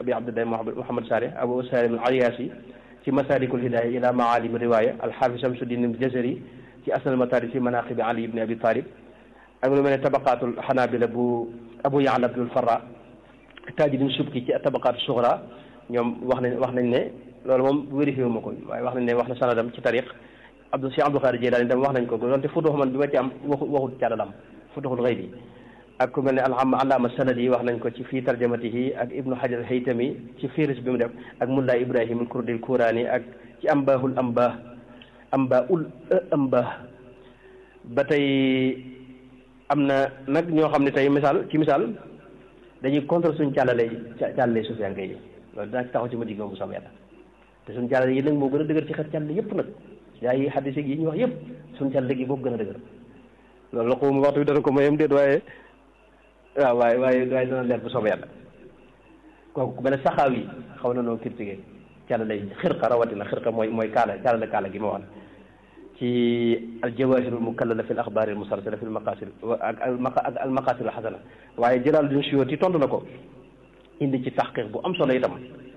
abi abdullah muhammad salih abu salim al ayasi ci masalikul hidaya ila maalim riwaya alxaafis samsuddin al jazari ci asnal matari ci manaqibi ali ibni abi talib ak lu mel ne tabaqaatul xanaabila bu abu yaala abdul farra taajidin subki ci tabaqaatu suxra ñoom wax nañ wax nañ ne loolu moom vérifié wu ma ko waaye wax nañ ne wax na sanadam ci tariq abdou si abdou xaadir jilaani dem wax nañ ko doonte futuxu man bi ma ci am waxu waxut càllalam futuxul xëy bi ak ku mel ne alham allaama sanad yi wax nañ ko ci fii tarjamatihi ak ibnu hajar haytami ci firis bi mu def ak mulla ibrahim al kurdil kuraani ak ci ambaahul ambah amba ul ambah ba tey am na nag ñoo xam ne tey misaal ci misaal dañuy contre suñ càllale càllale sufiyanke yi loolu dinaa ci taxaw ci ma digg bu sam yàlla te suñ càllale yi nag moo gën a dëgër ci xet càllale yëpp nag yaa yi xaddis yi ñu wax yëpp suñ càllale gi boobu gën a dëgër loolu la xawma waxtu bi dana ko mayam déet waaye waaw waaye waaye waaye dana leer bu soobee yàlla kooku ku mel ne saxaaw yi xaw na noo critiqué càllale yi xirqa rawatina xirqa mooy mooy kaala càllale kaala gi ma wax ci aljawahirul mukallala fi l axbaari al musalsala fi l maqasid ak ak al maqasid al xasana waaye Jalaaluddin Suyuuti tontu na ko indi ci taxqiq bu am solo itam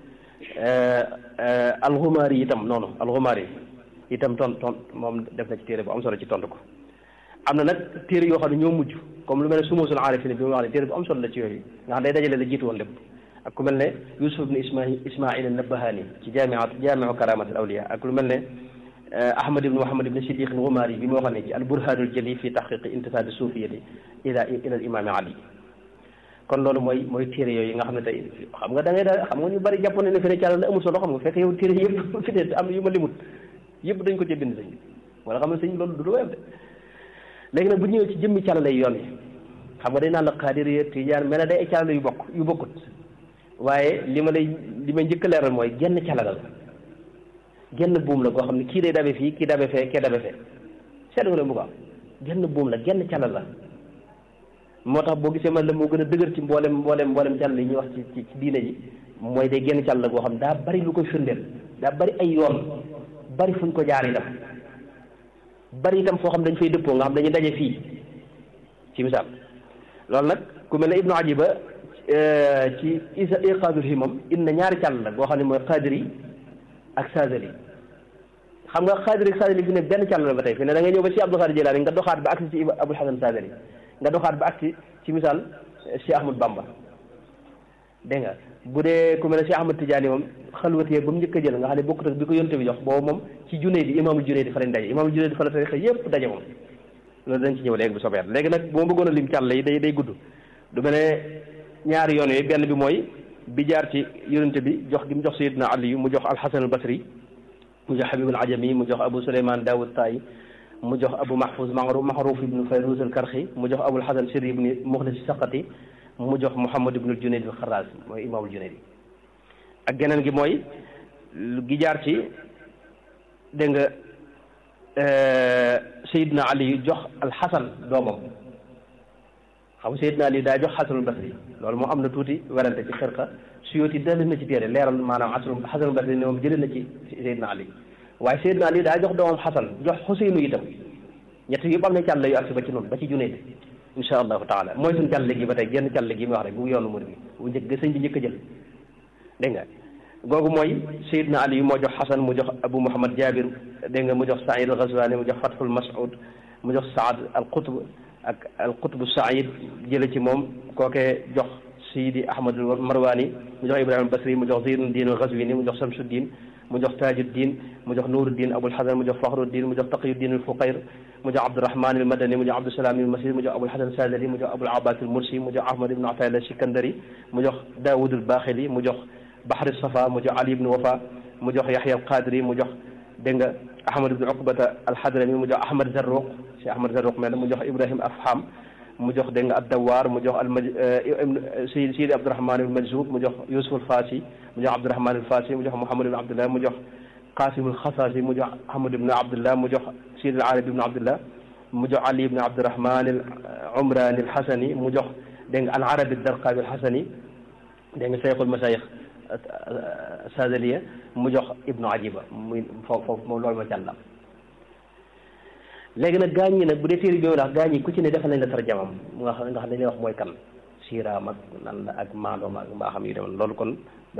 alxumaari yi itam noonu alxumaari yi itam ton ton moom def na ci téere bu am solo ci tontu ko am na nag téere yoo xam ne ñoo mujj comme lu mel ne sumusul aarifin bi mu wax ne téere bu am solo la ci yooyu nga xam day dajale la jiitu woon lépp ak ku mel ne Yusuf ibn Ismail Ismail an-Nabahani ci jaamiat jaamiu karamat al awliya ak lu mel ne Ahmad ibn Muhammad ibn Siddiq al-Ghumari bi moo xam ne ci al-Burhanul Jali fi tahqiq intisaad suufiyati ila ila al-imam Ali kon loolu mooy mooy téere yooyu nga xam ne tey xam nga da ngay daal xam nga ñu bari jàpp ne ne fi ne càlla la amul solo xam nga fekk yow téere yëpp fi ne am yu ma limut yëpp dañ ko ci bind sëñ wala xam ne sëñ loolu du lu wér de léegi nag bu ñëwee ci jëmmi càlla lay yoon yi xam nga day naan la xaadir tijaan mel na day ay càlla yu bokk yu bokkut waaye li ma lay li may njëkk a leeral mooy genn càlla la genn buum la goo xam ne kii day dabe fii kii dabe fee kee dabe fee seetlu nga leen bu ko am genn buum la genn càlla la moo tax boo gisee man la moo gën a dëgër ci mboolem mboolem mboolem càll yi ñuy wax ci ci diine ji mooy day genn càll la goo xam daa bari lu koy firndeel daa bari ay yoon bari fuñ ko jaar itam bari itam foo xam dañ fay dëppoo nga xam dañuy daje fii ci misaal loolu nag ku mel ne ibnu ajiba ci isa iqaadul himam inna ñaari càll la goo xam ne mooy qadiri ak sadali xam nga qadiri ak sadali fi ne benn càll la ba tey fi ne da nga ñëw ba ci abdul xaadir jilaani nga doxaat ba agsi ci abul hasan sadali nga doxaat ba agsi ci misaal Cheikh Ahmad Bamba dégg nga bu dee ku mel ne Cheikh Ahmad Tidiane moom xalwatee ba mu njëkk a jël nga xam ne bokkut ak bi ko yonte bi jox boobu moom ci junne di imaamul junne di fa lañ daje imaamul junne di fa la tarixa yépp daje moom loolu dañ ci ñëw léegi bu soobee léegi nag bu ma bëggoon a lim càll yi day day gudd du mel ne ñaari yoon yooyu benn bi mooy bi jaar ci yonente bi jox gi mu jox Sayyidina Ali mu jox Alxasan al Basri mu jox Habib al Ajami mu jox Abu Suleyman Daawud Tayi mu jox Abu Mahfuz Maxruf ibnu Fayruz al Karxi mu jox Abul Hasan Sirri ibni Muxlis Saqati mu jox Muhammad ibnu Junayd al Xarraas mooy imaamul Junayd ak geneen gi mooy gi jaar ci dégg nga Seydina Ali jox al Hasan doomam xam nga Seydina Ali daa jox Hasanul Basri loolu moo am na tuuti werante ci xirqa Suyuti dellu na ci téere leeral maanaam Hasanul Hasanul Basri ne moom jëlee na ci Seydina Ali waaye Seydina Ali daa jox doomam Xasan jox Xuseynu itam ñett yëpp am na càll yu agsi ba ci noonu ba ci Junayd insha allahu taala mooy suñu càll gi ba tey genn càll gi mu wax rek bu yoonu murid bi bu njëkk ga sëñ bi njëkk a jël dégg nga googu mooy Seydina Ali moo jox Xasan mu jox Abu Muhammad Jabir dégg nga mu jox Saïd al Ghazwani mu jox Fathul Mas'ud mu jox Saad al Qutb ak al Qutb Saïd jële ci moom kookee jox Sidi Ahmad al Marwani mu jox Ibrahima Basri mu jox Zeynuddin al Ghazwini mu jox Samsuddin mu jox Tajuddin mu jox Nuruddin Abul Hasan mu jox Fakhruddin mu jox Taqiyuddin al Fuqayr mu jox Abdurahman al Madani mu jox Abdusalaam al Masri mu jox Abul Hasan Sadali mu jox Abul Abbas al Mursi mu jox Ahmad ibn Atayla al Sikandari mu jox Daawud al Baaxili mu jox Bahri Safa mu jox Ali ibn Wafa mu jox Yahya al Qadri mu jox dégg nga Ahmad ibn Uqbata al Hadrami mu jox Ahmad Zarruq si Ahmad Zarruq mel mu jox Ibrahim Afham mu jox dégg nga Ad-Dawar mu jox al Sidi Sidi Abdurahman al Majzub mu jox Yusuf al Fasi mu jox Abdurahman al Fasi mu jox Muhammad ibn Abdullah mu jox Qasim al Khasasi mu jox Ahmad ibn Abdullah mu jox Sidi al Arabi ibn Abdullah mu jox Ali ibn Abdurahman al Umrani al Hasani mu jox dégg nga al Arabi al Darqawi al Hasani dégg nga Cheikhul Masayikh Sadaliya mu jox Ibnu Ajiba muy foofu foofu moom loolu ma càllam léegi nag gaañ ñi nag bu dee téere bi ndax gaañ yi ku ci ne defal nañ la tarjamam nga xam nga xam dañuy wax mooy kan siiraam ak nan la ak maandoom ak mbaaxam yu demoon loolu kon